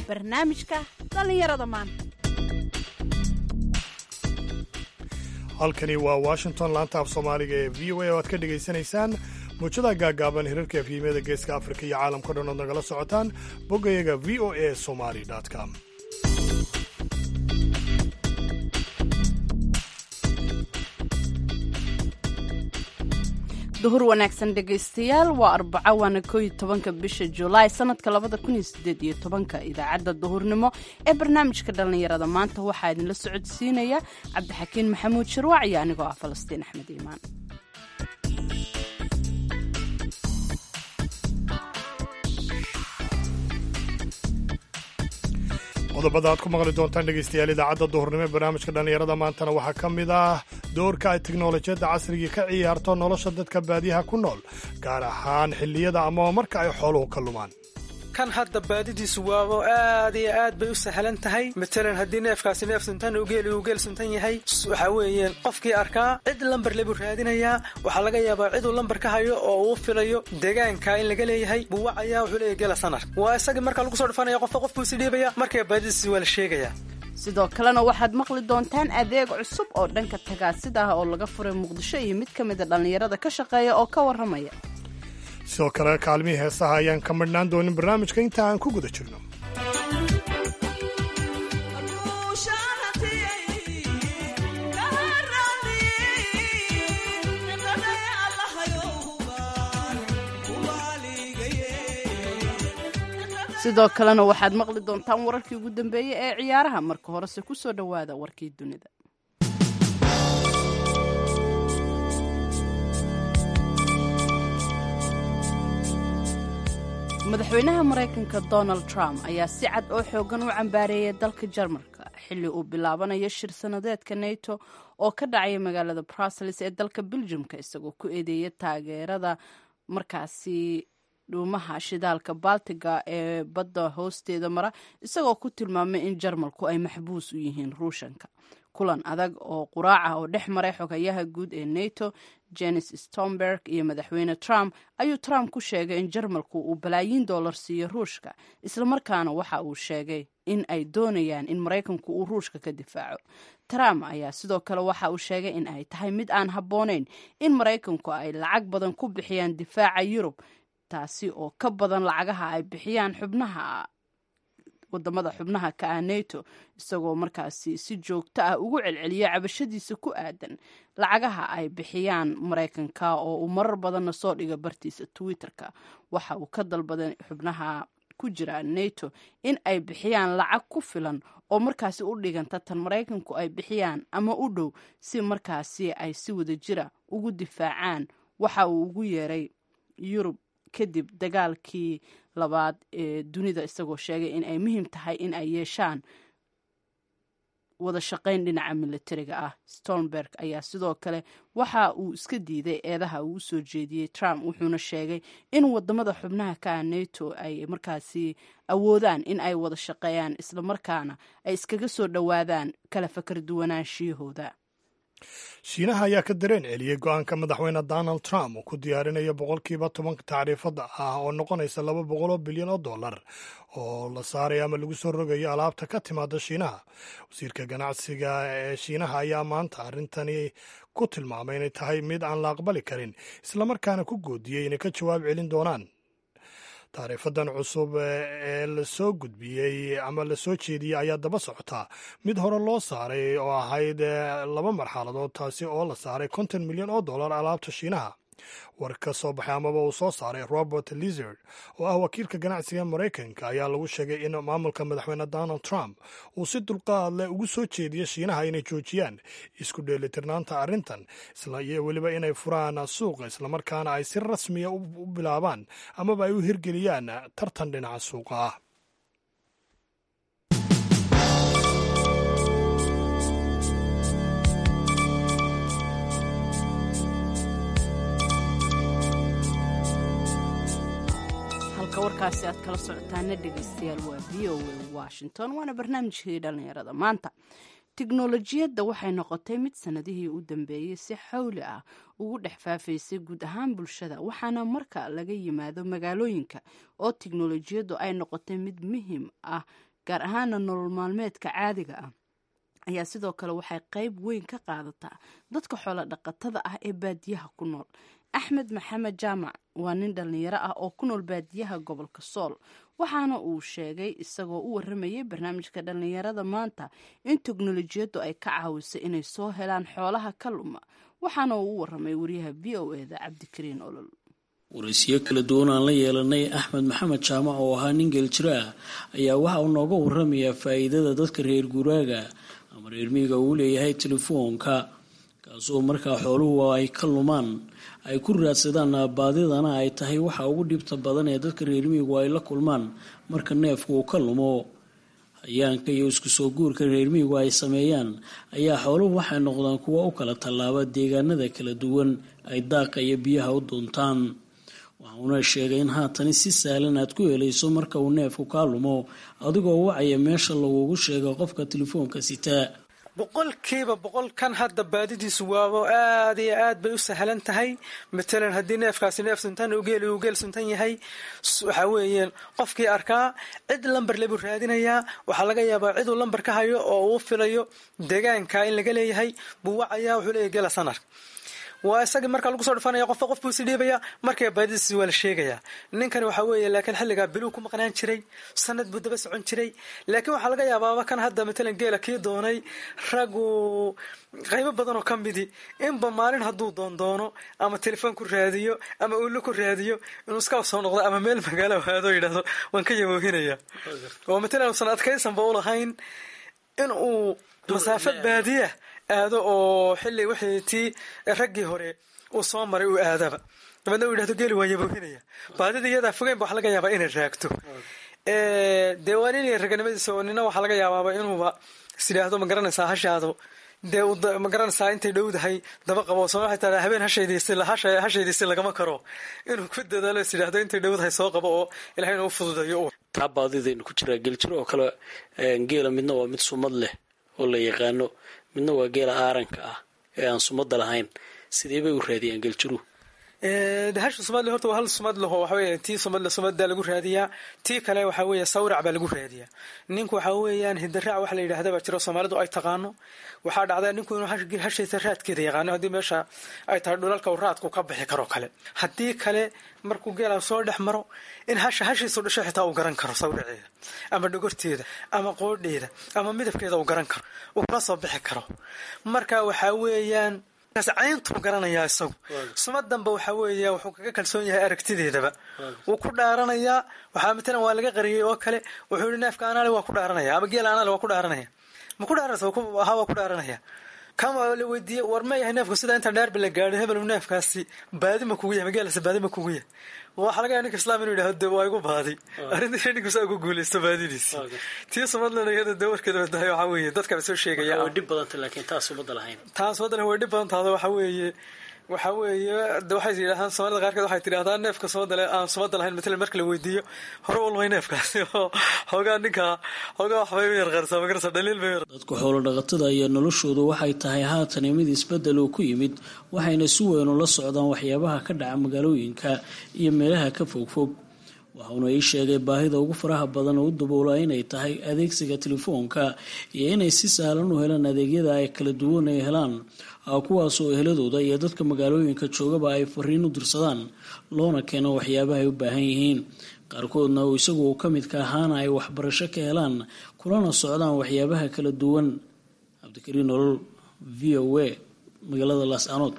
barnaamijka dhallinyarada maanta halkani waa washington laanta af soomaaliga ee v o a oo aad ka dhegaysanaysaan muujadaha gaagaaban hirarka efyimyada geeska afrika iyo caalamka dhan ood nagala socotaan boggayaga v o a somali com duhur wanaagsan dhegaystayaal waa arbaco waana koo iyo tobanka bisha julaay sanadka labada kun iyo sideed iyo tobanka idaacadda duhurnimo ee barnaamijka dhallinyarada maanta waxaa idinla socodsiinaya cabdixakiin maxamuud shirwac iyo anigoo ah falastiin axmed iimaan qodobada aad ku maqli doontaan dhegaystayaal idaacadda duhurnimo ee barnaamijka dhallinyarada maantana waxaa ka mid ah doorka ay teknolojiyadda casrigii ka ciyaarto nolosha dadka baadiyaha ku nool gaar ahaan xilliyada amaba marka ay xooluhu ka lumaan kan hadda baadidiisu waabo aad iyo aad bay u sahlan tahay matalan haddii neefkaasi neef suntan uu geeli uu geel suntan yahay waxaa weeyaan qofkii arkaa cid lambar lebuu raadinayaa waxaa laga yaabaa ciduu lambar ka hayo oo uu filayo deegaanka in laga leeyahay buu wacayaa wuxuu leeyahy gela sanar waa isagii marka lagu soo dhufanaya qofka qof buu isi dhiibaya markaa baadidiisi waa la sheegayaa sidoo kalena waxaad maqli doontaan adeeg cusub oo dhanka tagaasida ah oo laga furay muqdisho iyo mid ka mida dhallinyarada ka shaqeeya oo ka warramaya sidoo kale kaalmihii heesaha ayaan ka midhnaan doonin barnaamijka inta aan ku guda jirno sidoo kalena waxaad maqli doontaan wararkii ugu dambeeyey ee ciyaaraha marka horese ku soo dhowaada warkii dunida madaxweynaha maraykanka donald trump ayaa si cad oo xoogan u cambaareeyay dalka jarmalka xilli uu bilaabanayo shir sanadeedka nato oo ka dhacaya magaalada brussels ee dalka beljumka isagoo ku eedeeya taageerada markaasi dhuumaha shidaalka baltiga ee badda hoosteeda mara isagoo ku tilmaamay in jarmalku ay maxbuus u yihiin ruushanka kulan adag oo quraac ah oo dhex maray xogayaha guud ee nato jenis stomberg iyo madaxweyne trump ayuu trump ku sheegay in jarmalku uu balaayiin dollar siiyo ruushka islamarkaana waxa uu sheegay in ay doonayaan in maraykanku uu ruushka ka difaaco trump ayaa sidoo kale waxa uu sheegay in ay tahay mid aan habboonayn in maraykanku ay lacag badan ku bixiyaan difaaca yurub taasi oo ka badan lacagaha ay bixiyaan xubnaha wadamada xubnaha ka ah nato isagoo markaasi si joogto ah ugu celceliya cabashadiisa ku aadan lacagaha ay bixiyaan maraykanka oo uu marar badanna soo dhiga bartiisa twitter-ka waxa uu ka dalbaday xubnaha ku jira nato in ay bixiyaan lacag ku filan oo markaasi u dhiganta tan maraykanku ay bixiyaan ama u dhow si markaasi ay si wada jira ugu difaacaan waxa uu ugu yeeray yurub kadib dagaalkii labaad ee dunida isagoo sheegay in ay muhiim tahay in ay yeeshaan wada shaqayn dhinaca militariga ah stolnberg ayaa sidoo kale waxa uu iska diiday eedaha uu usoo jeediyey trump wuxuuna sheegay in wadamada xubnaha ka ah nato ay markaasi awoodaan in ay wada shaqeeyaan islamarkaana ay iskaga soo dhowaadaan kala fakar duwanaanshiyahooda shiinaha ayaa ka dareen celiyey go-aanka madaxweyne donald trump uu ku diyaarinayo boqolkiiba tobanka tacriifada ah oo noqonaysa laba boqol oo bilyan oo dollar oo la saaray ama lagu soo rogayo alaabta ka timaada shiinaha wasiirka ganacsiga ee shiinaha ayaa maanta arrintani ku tilmaamay inay tahay mid aan la aqbali karin islamarkaana ku goodiyey inay ka jawaab celin doonaan taariifadan cusub ee lasoo gudbiyey ama lasoo jeediyey ayaa daba socotaa mid hore loo saaray oo ahayd laba marxaladood taasi oo la saaray konton milyan oo dollar alaabta shiinaha war ka soo baxay amaba uu soo saaray robert lizard oo ah wakiilka ganacsiga maraykanka ayaa lagu sheegay in maamulka madaxweyne donald trump uu si dulqaad leh ugu soo jeediya shiinaha inay joojiyaan isku dheelitirnaanta arrintan iyo weliba inay furaan suuqa islamarkaana ay si rasmiya u bilaabaan amaba ay u hirgeliyaan tartan dhinaca suuqa ah halka warkaasi aad kala socotaana dhegaystayaal waa v o a washington waana barnaamijkii dhallinyarada maanta tiknolojiyadda waxay noqotay mid sanadihii u dambeeyey si xawli ah ugu dhex faafaysay guud ahaan bulshada waxaana marka laga yimaado magaalooyinka oo tiknolojiyaddu ay noqotay mid muhiim ah gaar ahaana nolol maalmeedka caadiga ah ayaa sidoo kale waxay qayb weyn ka qaadataa dadka xoolo dhaqatada ah ee baadiyaha ku nool axmed maxamed jaamac waa nin dhallinyaro ah oo ku nool baadiyaha gobolka sool waxaana uu sheegay isagoo u waramayay barnaamijka dhallinyarada maanta in teknolojiyaddu ay ka caawisay inay soo helaan xoolaha ka luma waxaana uu u waramay wariyaha v o eda cabdikariin olol waraysiyo kala duwan aan la yeelanay axmed maxamed jaamac oo ahaa nin geeljiro ah ayaa waxa uu nooga waramayaa faa'iidada dadka reer guuraaga ama reer miyiga uu leeyahay telefoonka kaasoo markaa xooluhu ay ka lumaan ay ku raadsadaan baadidana ay tahay waxa ugu dhibta badan ee dadka reer miyigu ay la kulmaan marka neefku uu ka lumo hayaanka iyo isku soo guurka reer miyigu ay sameeyaan ayaa xooluhu waxay noqdaan kuwa u kala tallaaba deegaanada kala duwan ay daaqa iyo biyaha u doontaan waxauna sheegay in haatani si sahlan aad ku helayso marka uu neefku kaa lumo adigoo wacaya meesha lagugu sheego qofka telefoonka sitaa boqolkiiba boqol kan hadda baadidiisu waabo aad iyo aad bay u sahlan tahay matalan haddii neefkaasi neef suntan ugeel uu geel suntan yahay waxa weeyaan qofkii arkaa cid lamber lebuu raadinayaa waxaa laga yaabaa ciduu lamber ka hayo oo uu filayo deegaanka in laga leeyahay buu wacayaa wuxuu leeyahy gela sanar waa isagii markaa lagu soo dhufanaya qofba qof buu si dhiibaya markaa baadidiisi waa la sheegayaa ninkani waxaa weeye laakiin xilligaa biluu ku maqnaan jiray sanad buu daba socon jiray laakiin waxaa laga yaabaaba kan hadda matalan geela kii doonay raggu qaybo badan oo ka midi inba maalin hadduu doondoono ama telefoon ku raadiyo ama ulo ku raadiyo inuu iska soo noqdo ama meel magaalo aado yidhahdo waan ka yaboohinaya oo matalan uusan adkaysanba u lahayn in uu masaafo baadiya aado oo xilli wixii tii raggii hore uu soo maray uu aadaba dabeedna uu yidhahdo geeli waa yaboohinaya baadida iyadaa fogeyn ba waxa laga yaabaa inay raagto dee waa nin raganimadiisa oo nina waxaa laga yaabaaba inuuba is yidhaahdo ma garanaysaa hashaado dee ma garanaysaa intay dhowdahay daba qabo soma waxay tahay habeen hashaydiisi lagama karo inuu ku dadaalo is yidhaahdo intay dhowdahay soo qabo oo ilahay inuu fududeeyo taa baadidaynu ku jiraa geljiro oo kale geela midna waa mid sumad leh oo la yaqaano midna waa geela aaranka ah ee aan sumada lahayn sidee bay u raadiyaan geljiruhu hasha sumadle horta waa hal sumad leho waxawey tii sumadle sumadda lagu raadiyaa tii kale waxaa weeye sawrac baa lagu raadiyaa ninku waxaa weeyaan hidaraac waxa la yidhahda baa jiro soomaalidu ay taqaano waxaa dhacdaa ninku inuu hashaysa raadkeeda yaqaano haddii meesha ay tahay dhulalka raadku ka bixi karo kale haddii kale markuu geela soo dhex maro in hasha hashiisu dhasho xitaa uu garan karo sawraceeda ama dhogorteeda ama qoodheeda ama midabkeeda uu garan karo uu kula soo bixi karo marka waxaa weeyaan cayntuu garanayaa isagu sumadanba waxaa weeya wuxuu kaga kalsoon yahay aragtideedaba wuu ku dhaaranayaa waxaa matalan waa laga qariyey oo kale wuxuu yihi neefka anaale waa ku dhaaranaya ama geela anaale waa ku dhaaranaya ma ku dhaaranaysa ahaa waa ku dhaaranaya kama la weydiiyey war ma yahay neefku sidaa intaan dhaarba la gaadho hebel neefkaasi baadi ma kugu yahay magaalasa baadi ma kugu yahay waxaa laga yaha ninka islaam inuu yidhahdo de waa igu baadi arrintii ninkusa ugu guulaysto baadidiisi tii sumadlana iyada de warkeeda wadahay waxaa weeye dadkaba soo sheegaya way dhib badanta laakiin taas sumada lahayn taas waddan way dhib badan tahdo waxaa weeye waxaa weeye de waxay yidhahdaan soomaalida qaarkeed waxay tidhahdaa neefka sumadale aan sumada lahayn matalan marka la weydiiyo hore ulmay neefkaasi oo hoogaa ninka hoogaa waxbay u yar qarsaa magarasa dhaliil bay dadka xoolo dhaqatada iyo noloshoodu waxay tahay haatani mid isbedel oo ku yimid waxayna si weyn ula socdaan waxyaabaha ka dhaca magaalooyinka iyo meelaha ka fogfog waxauna ii sheegay baahida ugu faraha badan oo u daboolaa inay tahay adeegsiga telefoonka iyo inay si sahlan u helaan adeegyada ay kala duwan ay helaan kuwaasoo eheladooda iyo dadka magaalooyinka joogaba ay fariin u dirsadaan loona keeno waxyaabaha ay u baahan yihiin qaarkoodna oo isagu ka midka ahaana ay waxbarasho ka helaan kulana socdaan waxyaabaha kala duwan cabdikariin nolol v o a magaalada laascanood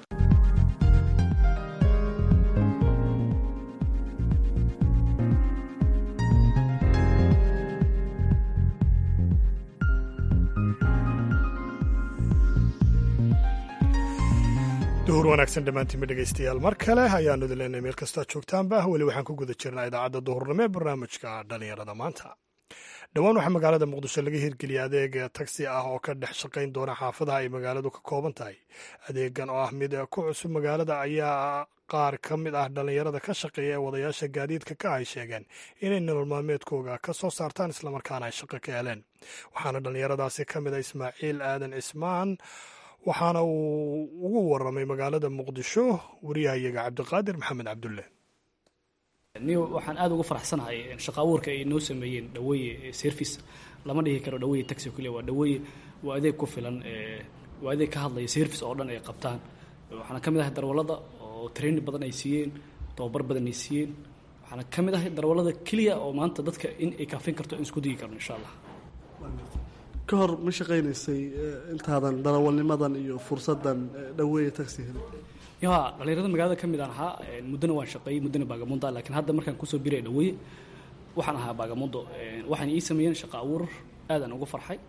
duhur wanaagsan dhammaantiinba dhegaystayaal mar kale ayaanu idin leenahay meel kastoo joogtaanba weli waxaan ku guda jirnaa idaacadda duhurnimo ee barnaamijka dhallinyarada maanta dhowaan waxaa magaalada muqdisho laga hirgeliyay adeeg tagsi ah oo ka dhex shaqayn doona xaafadaha ay magaaladu ka kooban tahay adeegan oo ah mid ku cusub magaalada ayaa qaar ka mid ah dhallinyarada ka shaqeeya ee wadayaasha gaadiidka ka ay sheegeen inay nolol maalmeedkooga ka soo saartaan islamarkaana ay shaqo ka heleen waxaana dhallinyaradaasi ka mid ah ismaaciil aadan cismaan waxaana uu ugu waramay magaalada muqdisho wariyahayaga cabdiqaadir maxamed cabdulle ni waxaan aada uga faraxsanahay shaqa abuurka ay noo sameeyeen dhaweeye service lama dhihi karo dhaweeye taxi keliya waa dhaweeye waa adeeg ku filan waa adeeg ka hadlaya service oo dhan ay qabtaan waxaana ka mid ahay darwallada oo training badan ay siiyeen tababar badan ay siiyeen waxaana ka mid ahay darwallada keliya oo maanta dadka in ay kaafin karto in isku digi karno insha allah ka hor ma shaqaynaysay intaadan darawalnimadan iyo fursadan dhaweeye taxi helin ya dhalinyarada magaalada ka mid aan ahaa muddona waan shaqeeyey muddona baagamundo laakiin hadda markaan kusoo biray dhaweeye waxaan ahaa baagamundo waxaan ii sameeyeen shaqo abuur aadaan ugu farxay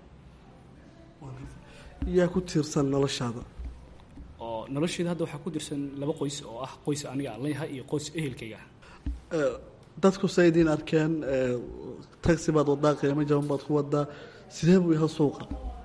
yaa ku tiirsan noloshaada oo nolosheeda hadda waxaa ku dirsan laba qoys oo ah qoys aniga aan leeyahay iyo qoys ehelkayga dadku say idiin arkeen taxi baad wadaa qiimo jaban baad ku wadaa sidee buu yahay suuqa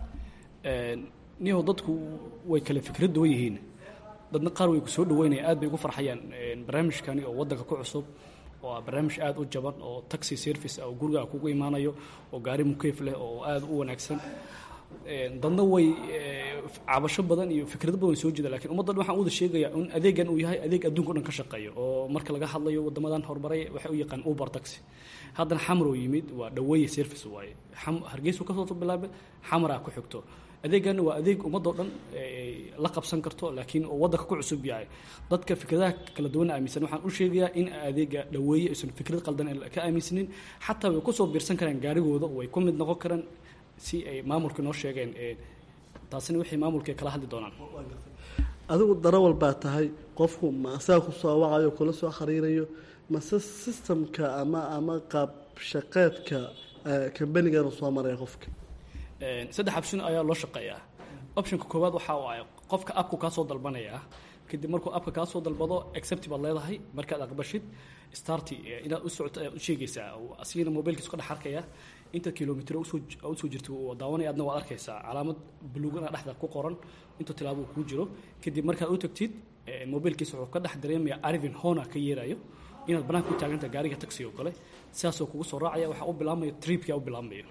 niyaho dadku way kale fikrad duwan yihiin dadna qaar way ku soo dhaweynaya aad bay ugu farxayaan barnaamijkani oo waddanka ku cusub oo ah barnaamij aad u jaban oo taxi service ah oo gurigaa kugu imaanayo oo gaari mukeyf leh oo aad u wanaagsan dadna way cabasho badan iyo fikrado badan soo jeeda lakiin ummaddan waxaan wada sheegayaa in adeegan uu yahay adeeg adduunka o dhan ka shaqeeyo oo marka laga hadlayo waddamadan horumaray waxay u yaqaan uber taxi haddana xamar oo yimid waa dhaweeye service waaye hargeysu kasoo bilaabay xamaraa ku xigto adeeganna waa adeeg ummadoo dhan la qabsan karto laakiin oo waddanka ku cusub yahay dadka fikradaha kala duwan aaminsan waxaan u sheegayaa in adeega dhaweeye aysan fikrad qaldan ka aaminsanin xataa way kusoo biirsan karaan gaarigooda way ku mid noqon karaan si ay maamulka noo sheegeen taasina wixii maamulka kala hadli doonaan adigu darawal baa tahay qofku ma asaga kusoo wacayo kula soo xiriirayo mase systemka ama ama qaab shaqeedka kambanigana soo maraya qofka saddex option ayaa loo shaqeeyaa optionka koowaad waxa uu ah qofka abku kaa soo dalbanaya kadib markuu abka kaa soo dalbado accept baad leedahay markaad aqbashid starti inaad u socoto ayaad u sheegaysaa asigana mobilkiisu ka dhex arkaya inta kilomitr usoo jirta daawanaya adna waad arkaysaa calaamad buluugana dhexda ku qoran inta tilaabo kuu jiro kadib markaad u tagtid mobilkiisa wuxuu ka dhex dareemaya arvin hona ka yeerayo inaad banaanka ku taaganta gaariga taxi oo kale sidaasoo kugu soo raacaya waxaa u bilaabmaya tripka u bilaabmayo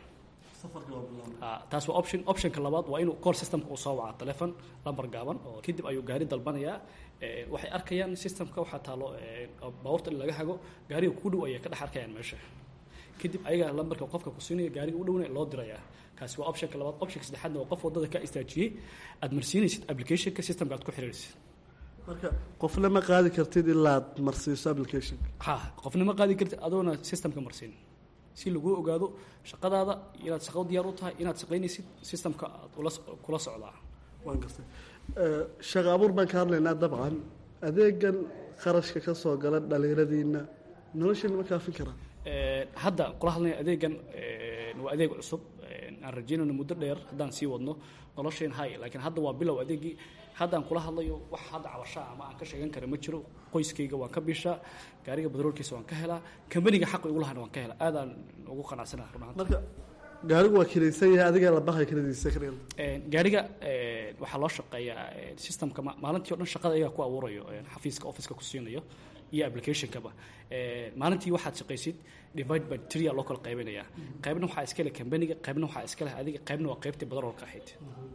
taas waa option optionka labaad waa inuu call systemka uu soo waca telefon lambar gaaban oo kadib ayuu gaari dalbanayaa waxay arkayaan systemka waxaa taalo baabuurta in laga hago gaariga kugu dhow ayay ka dhex arkayaan meesha kadib ayaga lambarka qofka ku siinaya gaariga u dhowna loo dirayaa kaasi waa optionka labaad optionka saddexaadna waa qof wadada ka istaajiyey aad marsiinaysid applicationka systemka aad ku xiriiraysid marka qofna ma qaadi kartid ilaad marsiiso applicationka ha qofna ma qaadi kartid adoona systemka marsiin si lagu ogaado shaqadaada inaad shaqo diyaar u tahay inaad shaqaynaysid systemka aad kula socdaa waan gartay shaqa abuur baan ka hadlaynaa dabcan adeegan kharashka ka soo gala dhalinyaradiina noloshiina ma kaafin karaa hadda kula hadlaya adeegan waa adeeg cusub aan rajeynayno muddo dheer haddaan sii wadno nolosheen hay laakiin hadda waa bilow adeegii haddaan kula hadlayo wax hadda cabashaa ama aan ka sheegan kara ma jiro qoyskayga waan ka bishaa gaariga badroolkiisa waan ka helaa kambaniga xaqi igu lahana waan ka helaa aadaan ugu qanacsanaha runaanta marka gaarigu waa kiraysan yahay adiga la baxay kiradiisa ka gaariga waxaa loo shaqeeyaa systemka maalintii o dhan shaqada ayagaa ku abuurayo xafiiska officeka ku siinayo iyo applicationkaba maalintii waxaad shaqaysid divide by tria loo kala qaybinayaa qaybna waxaa iska leh kambaniga qaybna waxaa iska leh adiga qaybna waa qaybtii badroolka ahayd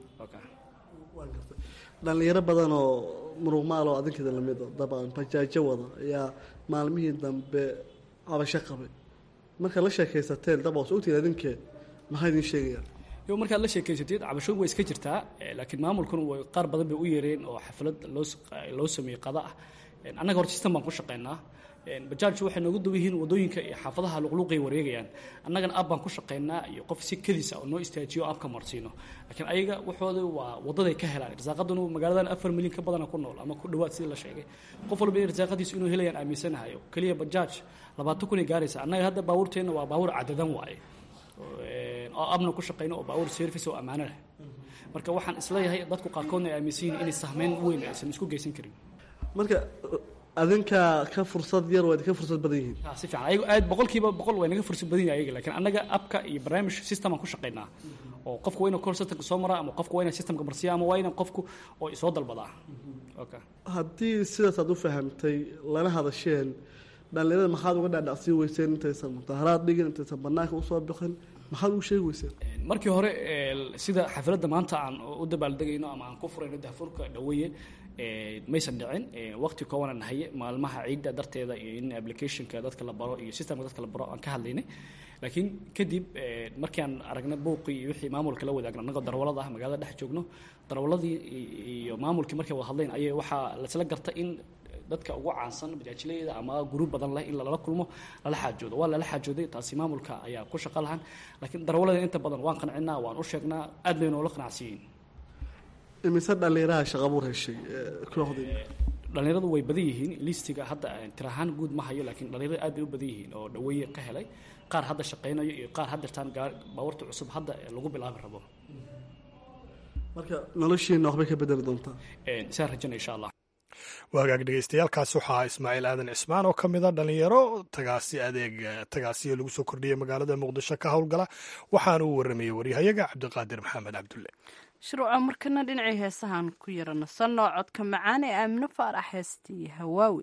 dhalinyaro badan oo muruqmaal oo adinkeeda lamid dabcan bajaajo wada ayaa maalmihii dambe cabasho qabay markaad la sheekaysateen dab os ogtiin adinkee maxaa idin sheegayaan yo markaad la sheekaysatid cabasho way iska jirtaa laakiin maamulkuna way qaar badan bay u yeereen oo xaflad loo loo sameeyey qada ah annaga hor system baan ku shaqaynaa bajaajku waxay noogu duwan yihiin wadooyinka iyo xaafadaha luqluuqay wareegayaan annagana ab baan ku shaqaynaa iyo qof si kadiisa oo noo istaajiyo abka marsiino laakiin ayaga waxooda waa wadaday ka helaan irsaaqaduna magaaladan afar milyan ka badana ku nool ama ku dhawaad sidii la sheegay qof walba irsaaqadiisu inuu helayaan aaminsanahay keliya bajaaj labaatan kun ay gaaraysa annaga hadda baabuurteenna waa baabuur cadadan waaye oo abna ku shaqayno oo baabuur service oo ammaano leh marka waxaan isleeyahay dadku qaarkoodna ay aaminsan yihiin inay sahmeyn weyn aysan isku geysan karin marka adinkaa ka fursad yar waa idinka fursad badan yihiin si fiican ayagu aad boqolkiiba boqol way naga fursad badan yahay ayaga laakiin annaga abka iyo barnaamij system aan ku shaqaynaa oo qofku waa inuu call systemka soo maraa ama qofku waa inuu systemka marsiya ama waa inuu qofku oo soo dalbadaa okay haddii sidaas aad u fahamtay lana hadasheen dhalinyarada maxaad uga dhaadhacsii weyseen intaysan mudaharaad dhigin intaysan banaanka usoo bixin maxaad ugu sheegi weyseen markii hore sida xafladda maanta aan u dabaaldegayno ama aan ku furayno daafurka dhaweeye maysan dhicin waqti koobanaan haye maalmaha ciidda darteeda iyo in applicationka dadka la baro iyo systemka dadka la baro aan ka hadlaynay laakiin kadib markii aan aragnay buuqii iyo wixii maamulka la wadaagna annagoo darwalada ah magaalada dhex joogno darwaladii iyo maamulkii markay wada hadlayn ayay waxaa lasla garta in dadka ugu caansan bajaajileyda ama guruub badan leh in lala kulmo lala xaajoodo waa lala xaajooday taasi maamulka ayaa ku shaqo lahan laakiin darwalada inta badan waan qancinaa waan u sheegnaa aad bay noola qanacsiyiin imise dhallinyaraha shaqabuur heshay kooxdii dhallinyaradu way badan yihiin listiga hadda tirahaan guud ma hayo laakiin dhallinyarada aad bay u badan yihiin oo dhaweeye ka helay qaar hadda shaqaynayo iyo qaar haddeertaan baawarta cusub hadda lagu bilaabi rabo marka noloshiina waxbay ka bedeli doontaa saan rajana insha allah waagaag dhegeystayaaalkaas waxaa ismaaciil aadan cismaan oo ka mid a dhalinyaro tagaasi adeeg tagaasiyo lagu soo kordhiyey magaalada muqdisho ka howlgala waxaana uu waramayey waryahayaga cabdiqaadir maxamed cabdulle shirwaco markana dhinacii heesahan ku yara nasanoo codka macaan ee aamino faarax heestii hawaawi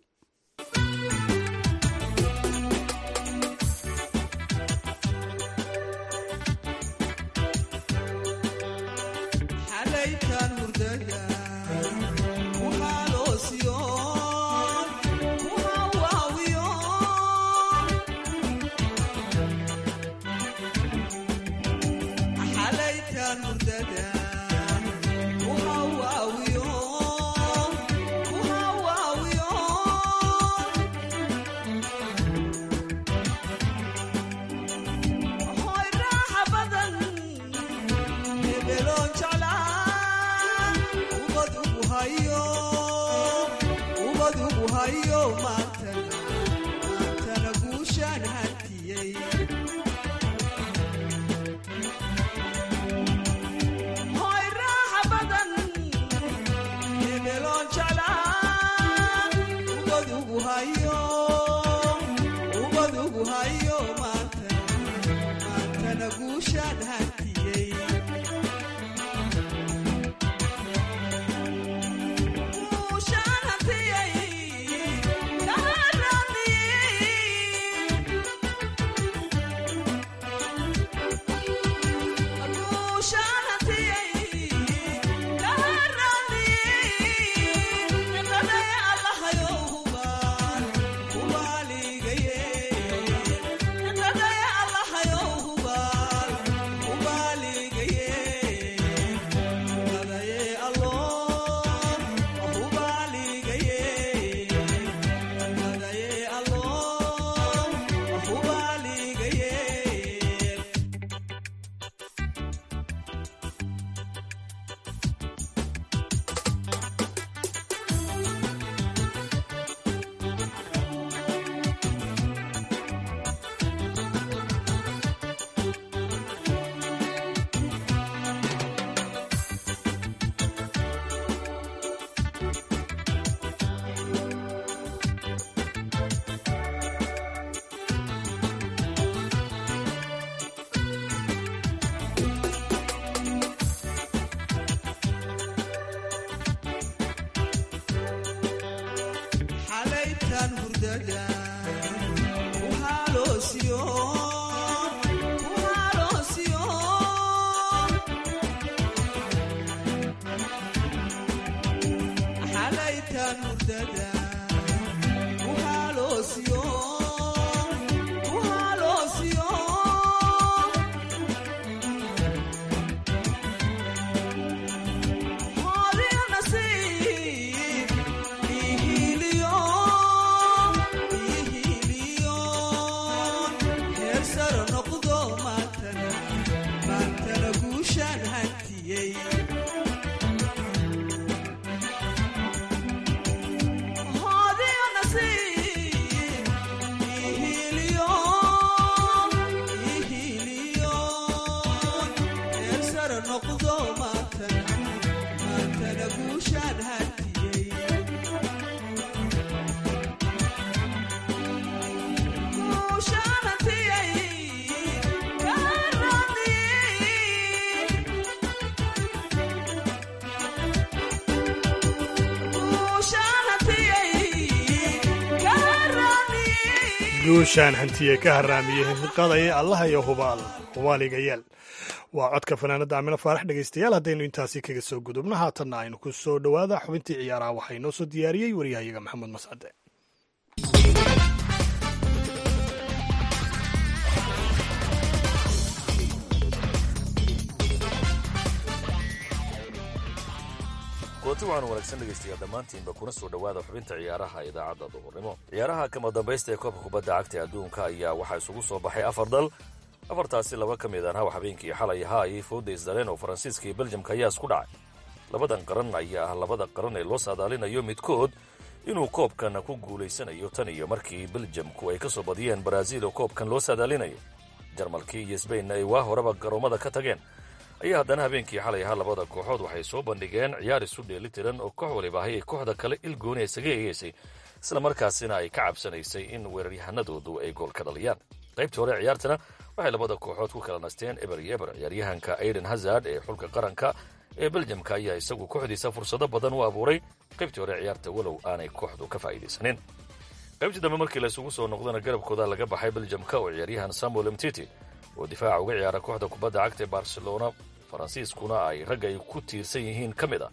guushaan hantiye ka haraamiyey hinqadaya allaha iyo hubaal hubaaliga yeel waa codka fanaanada amino faarax dhegaystayaal haddaynu intaasi kaga soo gudubno haatanna aynu ku soo dhowaada xubintii ciyaaraha waxaa inoo soo diyaariyey waryahayaga maxamuud mascade kulanti waxaanu wanaagsan dhegaystayaa dhammaantiinba kuna soo dhowaada xubinta ciyaaraha idaacadda duhurnimo ciyaaraha kama dambaysta ee koobka kubadda cagta adduunka ayaa waxaa isugu soo baxay afar dal afartaasi laba ka mid aan hawa habeenkii xalay ahaa ayay fooda isdaleen oo faransiiska iyo beljamka ayaa isku dhacay labadan qaran ayaa ah labada qaran ee loo saadaalinayo midkood inuu koobkan ku guulaysanayo tan iyo markii beljamku ay ka soo badiyeen baraaziil oo koobkan loo saadaalinayo jarmalkii iyo sbainna ay waa horeba garoommada ka tageen ayaa haddana habeenkii xalay ahaa labada kooxood waxay soo bandhigeen ciyaar isu dheeli tiran oo koox waliba ahay ay kooxda kale ilgooni isaga eegaysay isla markaasina ay ka cabsanaysay in weeraryahanadoodu ay gool ka dhaliyaan qaybtii hore ciyaartana waxay labada kooxood ku kala nasteen eber iyo eber ciyaaryahanka aiden hazard ee xulka qaranka ee beljamka ayaa isagu kooxdiisa fursado badan u abuuray qaybtii hore ciyaarta walow aanay kooxdu ka faa'iidaysanin qaybtii dambe markii la isugu soo noqdana garabkooda laga baxay beljamka oo ciyaaryahan samuel mtiti oo difaaca uga ciyaara kooxda kubadda cagta ee barcelona faransiiskuna ay ragga ay ku tiirsan yihiin ka mid a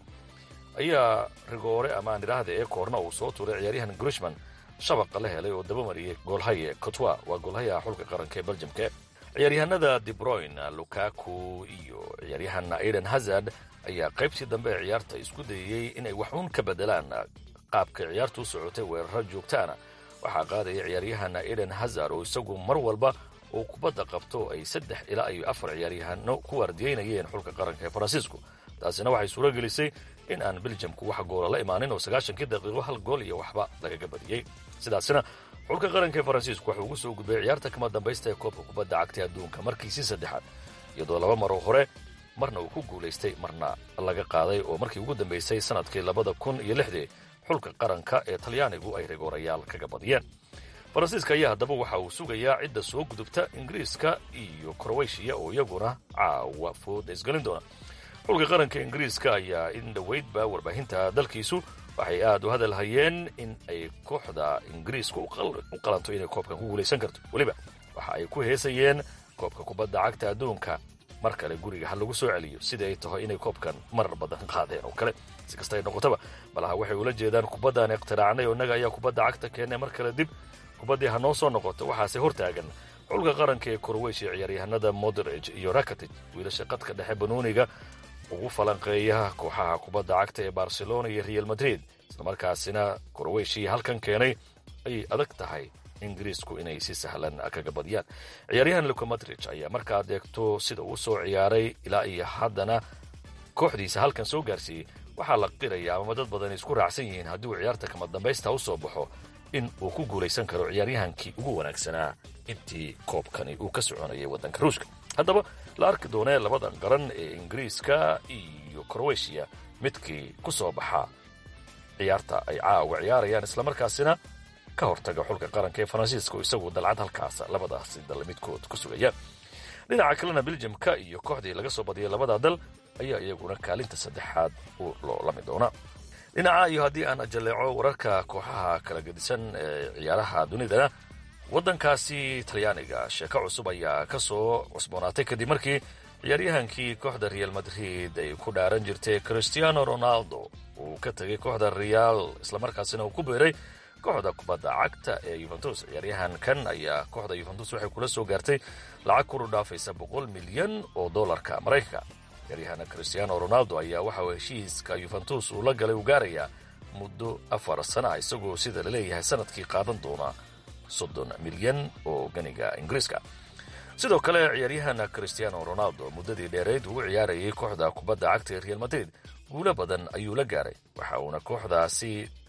ayaa rigoore ama aan idhaahda ee koorna uu soo tuuray ciyaaryahan grishman shabaqa la helay oo dabamariyey goolhaye cotwa waa goolhayaha xulka qaranka ee beljamka ciyaaryahanada debroyn lukaku iyo ciyaaryahan aiden hazard ayaa qaybtii dambe ee ciyaarta isku dayeyey inay waxuun ka bedelaan qaabka ciyaartu u socotay weeraro joogtaana waxaa qaadaya ciyaaryahan aiden hazard oo isagu mar walba uu kubadda qabto ay saddex ilaa iyo afar ciyaaryahano ku waardiyeynayeen xulka qaranka ee faransiisku taasina waxay suuro gelisay in aan beljamku wax goola la imaanin oo sagaashankii daqiiqo hal gool iyo waxba lagaga badiyey sidaasina xulka qaranka ee faransiisku waxuu ugu soo gudbay ciyaarta kama dambaysta ee koobka kubadda cagta adduunka markiisii saddexaad iyadoo laba maroo hore marna uu ku guulaystay marna laga qaaday oo markii ugu dambaysay sannadkii labada kun iyo lixdii xulka qaranka ee talyaanigu ay rigoorayaal kaga badiyeen faransiiska ayaa haddaba waxa uu sugayaa cidda soo gudubta ingiriiska iyo kroweshiya oo iyaguna caawa fooda isgelin doona xulka qaranka ingiriiska ayaa in dhoweydba warbaahinta dalkiisu waxay aad u hadal hayeen in ay kooxda ingiriiska u qalanto inay koobkan ku guulaysan karto weliba waxa ay ku heesayeen koobka kubadda cagta adduunka mar kale guriga ha lagu soo celiyo sidii ay tahay inay koobkan marar badan qaadeen oo kale si kasta ay noqotaba malaha waxay ula jeedaan kubaddaan ikhtiraacnay oo innaga ayaa kubadda cagta keennay mar kale dib kubaddii ha noo soo noqoto waxaase hortaagan xulka qaranka ee korweysha ciyaaryahanada moderage iyo rakatic wiilasha qadka dhexe banooniga ugu falanqeeya kooxaha kubadda cagta ee barcelona iyo real madrid islamarkaasina korweyshii halkan keenay ayay adag tahay ingiriisku inay si sahlan kaga badiyaan ciyaaryahan luka madrij ayaa markaad eegto sida uu soo ciyaaray ilaa iyo haddana kooxdiisa halkan soo gaarsiiyey waxaa la qiraya amama dad badan isku raacsan yihiin haddii uu ciyaarta kama dambaysta u soo baxo in uu ku guulaysan karo ciyaaryahankii ugu wanaagsanaa intii koobkani uu ka soconayay waddanka ruushka haddaba la arki doonee labadan qaran ee ingiriiska iyo kroweshiya midkii ku soo baxa ciyaarta ay caawa ciyaarayaan islamarkaasina ka hortaga xulka qaranka ee faransiiska oo isagu dalcad halkaas labadaasi dal midkood ku sugaya dhinaca kalena beljamka iyo kooxdii laga soo badiyay labada dal ayaa iyaguna kaalinta saddexaad u loolami doona dhinaca iyo haddii aan jalleeco wararka kooxaha kala gedisan ee ciyaaraha dunidana waddankaasi talyaaniga sheeko cusub ayaa ka soo cusboonaatay kadib markii ciyaaryahankii kooxda real madrid ay ku dhaaran jirtay christiano ronaldo uu ka tegay kooxda real islamarkaasina uu ku beeray kooxda kubadda cagta ee yuventus ciyaaryahankan ayaa kooxda yuventus waxay kula soo gaartay lacag kuru dhaafaysa boqol milyan oo dollarka maraykanka ciyaaryahan christiano ronaldo ayaa waxa uu heshiiska yuventus uu la galay uu gaarayaa muddo afar sana ah isagoo sida la leeyahay sanadkii qaadan doona soddon milyan oo ganiga ingiriiska sidoo kale ciyaaryahan christiano ronaldo muddadii dheerayd ugu ciyaarayay kooxda kubadda cagta ee real madrid guulo badan ayuu la gaaray waxa uuna kooxdaasi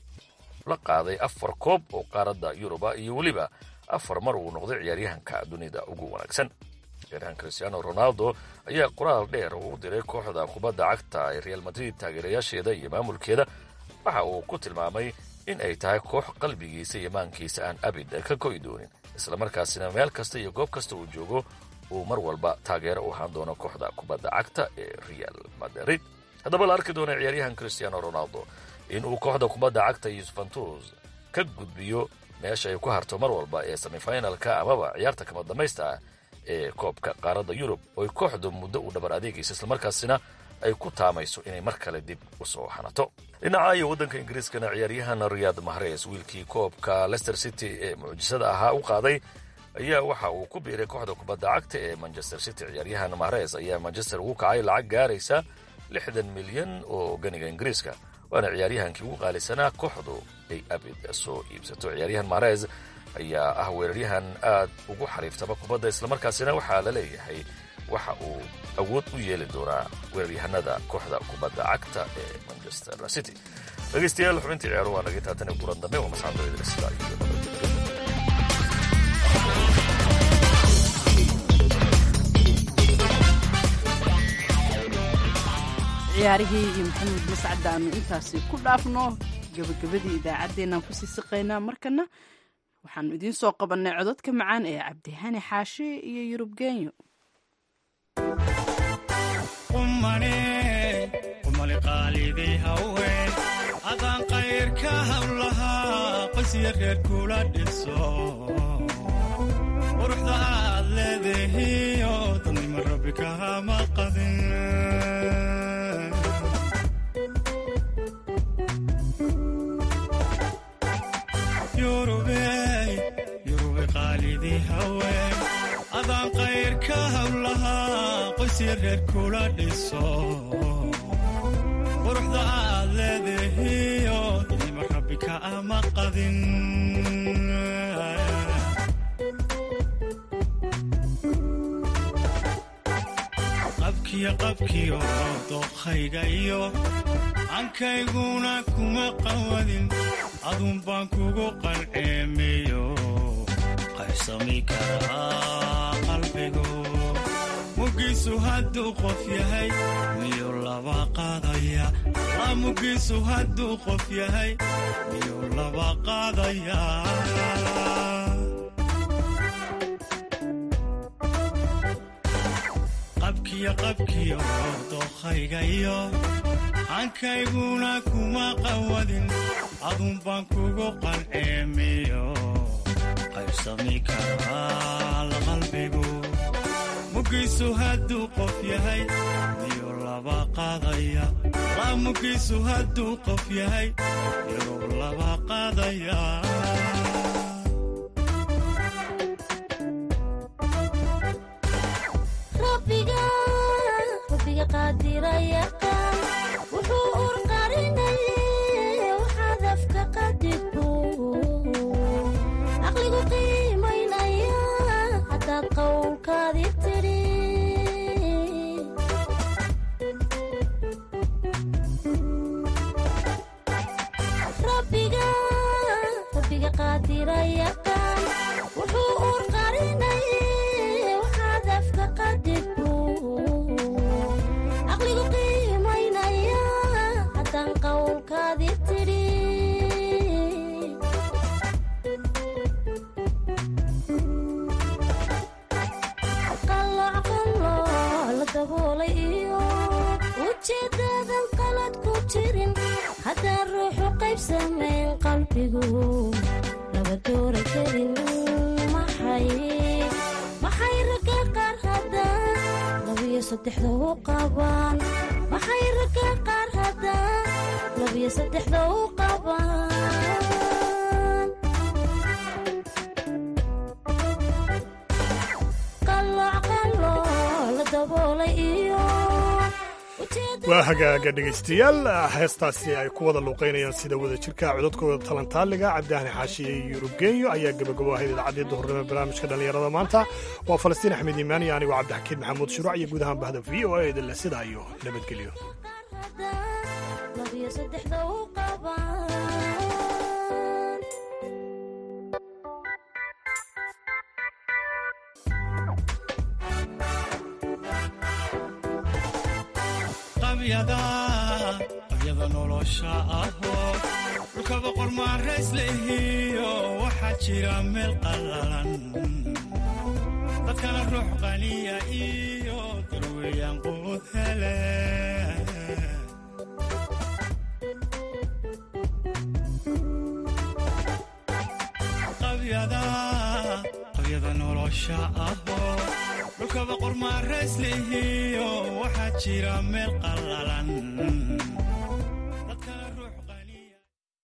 la qaaday afar koob oo qaaradda yuruba iyo weliba afar mar uu noqday ciyaaryahanka dunida ugu wanaagsan ciyaaryahan christiano ronaldo ayaa qoraal dheer oo u diray kooxda kubadda cagta ee real madrid taageerayaasheeda iyo maamulkeeda waxa uu ku tilmaamay in ay tahay koox qalbigiisa iyo maankiisa aan abid ka ko'i doonin islamarkaasina meel kasta iyo goob kasta uu joogo uu mar walba taageero u ahaan doono kooxda kubadda cagta ee real madrid haddaba la arki doona ciyaaryahan christiano ronaldo in uu kooxda kubadda cagta yuventus ka gudbiyo meesha ay ku harto mar walba ee semifinalka amaba ciyaarta kama dambaysta ah ee koobka qaaradda yurub ooy kooxdu muddo u dhabar adeegaysa islamarkaasina ay ku taamayso inay mar kale dib u soo hanato dhinaca iyo waddanka ingiriiskana ciyaaryahan riyaad mahres wiilkii koobka lester city ee mucjisada ahaa u qaaday ayaa waxa uu ku biiray kooxda kubadda cagta ee manchester city ciyaaryahan mahres ayaa manchester ugu kacay lacag gaaraysa lixdan milyan oo ganiga ingiriiska waana ciyaaryahankii ugu qaalisanaa kooxdu ay abid soo iibsato ciyaaryahan mahres ayaa ah weeraryahan aad ugu xariiftaba kubadda islamarkaasina waxaa la leeyahay waxa uu awood u yeeli doonaa weeraryahanada kooxda kubadda cagta ee manchester city dhegeystayaal xubintii ciyaaru waa naga taatan ee kulan dambe waa masxando idrisla iyo nabadgelyo ciyaarihii iyo maxamed mascadda aanu intaasi ku dhaafno gabagabadii idaacaddeenaan kusii siqaynaa markana waxaanu idiin soo qabannay cododka macaan ee cabdihani xaashi iyo yurub genyo qumali qaalidii haween adaan qayrka hawlahaa qosya reer kula dhiso quruxda aad leedahiyo dadnimo rabbi kahama qadin yurube qaalidii haween adaan qayrka hawlahaa qosya reer kula dhiso quruxda aad leedahiyo dadnimo rabbi ka ama qadin qabkiyo qabkiyo dookhayga iyo ankayguna kuma qawadin adun baan kugu qalceemiyo qaybsami karaa qalbigu mugiisu hadduu qof yahay miyuu laba qaadaya la mugiisu hadduu qof yahay miyuu laba qaadaya qabkiyo qabkiyo dookhayga iyo hankayguna kuma qawadin adun baan kugu qalceemiyo qaybsami karaa la qalbigu mugiisu hadduu qof yahay miyuu laba qaadaya la mugiisu hadduu qof yahay miyuu laba qaadaya wuxuu urqarinaye waxaad afka qadigbu caqligu qiimaynaya haddaad qowlkaadi tidhi rabbiga qaadira yaqaan wuxuu urqarinaye waxaad afka qadigbu caqligu qiimaynaya haddaan qowlkaadi tidhi qalooc qalooc la daboolay iyo ujeeddaadan qalad ku jirin haddaan ruuxu qaybsamayn qalbigu laba doora karin maxay maxay ragga qaar haddaan labiyo saddexda u qabaan maxay ragga qaar haddaan labiyo saddexda u qabaan qalooc qalooc la daboolay iyo waa hagaaga dhegaystayaal heestaasi ay ku wada luuqaynayaan sida wada jirka codadkooda talantaaliga cabdihani xaashiye iyo yurubgenyo ayaa gabagabo ahayd idaacadii duhurnimo barnaamijka dhallinyarada maanta waa falastiin axmed iimaan iyo anigoo cabdixakiin maxamuud shuruuc iyo guud ahaan bahda v o a idinle sidaa iyo nabadgelyo labiyo saddexda u qabaan qabyada nolosha ahoo dhulka boqor maarays lehiyo waxaa jira meel qallalan dadkana ruux qaniya iyo darweeyaan quud hele qabyada nolosha ahoo dhulkaba qormaarayslihiyo waxaa jira meel qallalan